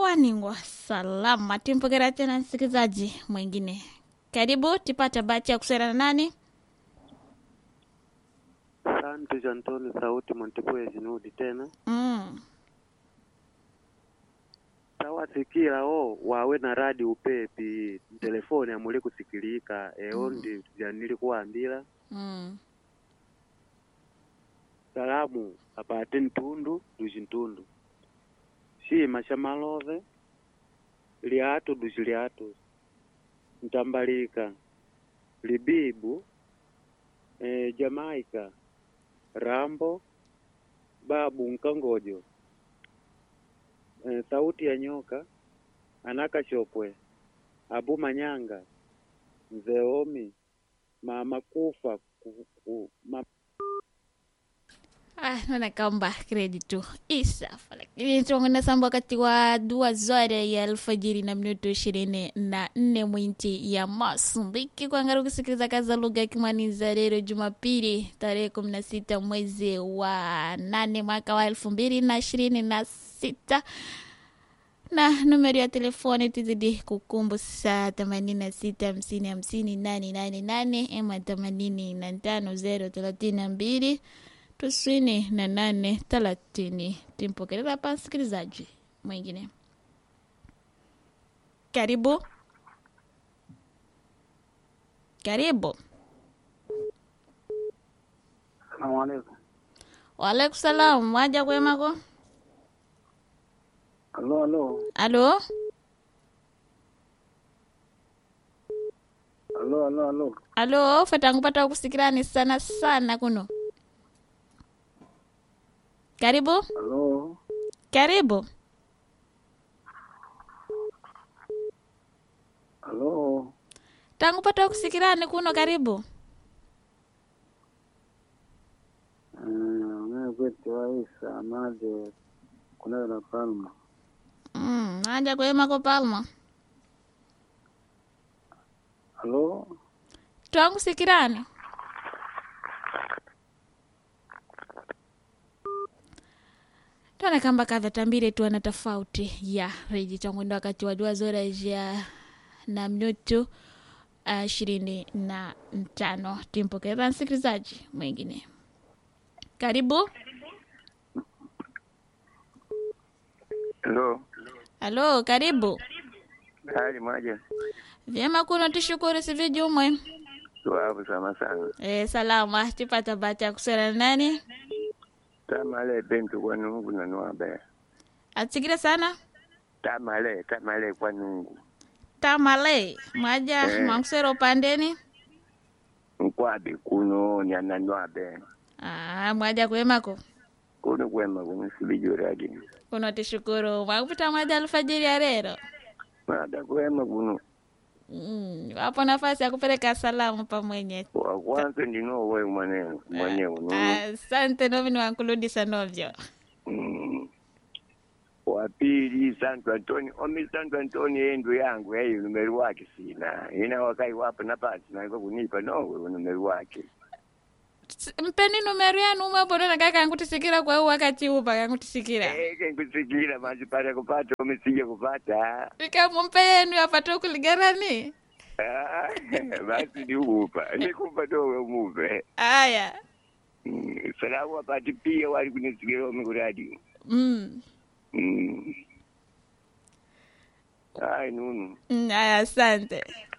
waningwa salama. Timpokera tena msikilizaji mwingine, karibu tipata bahati ya kusera na nani? Santos Antoni Sauti Montepuez Jinudi tena Mm. tawasikia o wawe na radi upepi telefoni amuli kusikilika eo Mm. ndi vyanili kuwambila Mm. salamu apate ntundu duci ntundu shima sha malove liatu duci liatu ntambalika libibu eh, Jamaica Rambo babu nkangojo eh, sauti ya nyoka anaka shopwe abu manyanga mzee omi mama kufa ku, ku, ma, Ah, naona kamba kreditu isafa, lakini tuongana samba wakati wa dua zote ya alfajiri na minuto ishirini na nne mwinti ya Masumbiki kuangalia kusikiliza kazi za lugha ya Kimaniza leo Jumapili tarehe kumi na sita mwezi wa nane mwaka wa elfu mbili na ishirini na sita na numero ya telefoni tuzidi kukumbusha themanini na sita hamsini hamsini nane nane nane ema themanini na tano zero thelathini na mbili tisini na nane thelathini. Timpokeleza hapa msikilizaji mwingine, karibu karibu. Salamu alaikum. Waalaikum salam, waja kwemako? Alo, alo. Alo, Alo, alo, alo. alo, fatangupata kusikirani sana sana kuno. Karibu Alo. karibu. Alo. Tangupata kusikirani kuno, karibu. Mimi kwetu Aisha Amade kunayo na Palma. Mm, waja kwemako Palma, Alo. twangusikirani. twana kamba kavyatambire tu ana tofauti ya reji tangwenda wakati wa dua zora ya na minutu ishirini na tano timpokeza msikilizaji mwingine karibu Alo, halo karibu hali moja vyema kuno tushukuru sivijumwe tuwapo sama sana e, salama tipata bahati ya kusera na nani tamale bentu kwa nungu na nuabe atsikire sana tamale tamale kwa nungu tamale mwaja Eh. mwakusera upandeni nkwabi kuno nyana nuabe ah, mwaja kwemako kuno kwema kuno sibijoradi kuno tishukuru mwakupita mwaja alfajiri ya rero mada kwema kuno mm, wapo nafasi ya kupeleka salamu pamwenye wa kwanza ndinowe mwanenu mwenyewe nuno asante novi niwankuludisa novyo Mm. wa pili santo antoni omi santo antoni endu yangu eyo numeri wake sina ina wakai wapa napasi naiko kunipa nowe numeri wake S- mpeni numero yanu umwebonona kakangutisikira kwa huu wakati upa kangutisikira eke nkusikira manje pata kupata omisije kupata ikamumpe yenu yapata ukuligarani Ah, basi niupa nikupa dowe umupe aya Mm, salamu wapati pia wali kunisikira omi kuradio mm. Mm. ai nunu mm, aya asante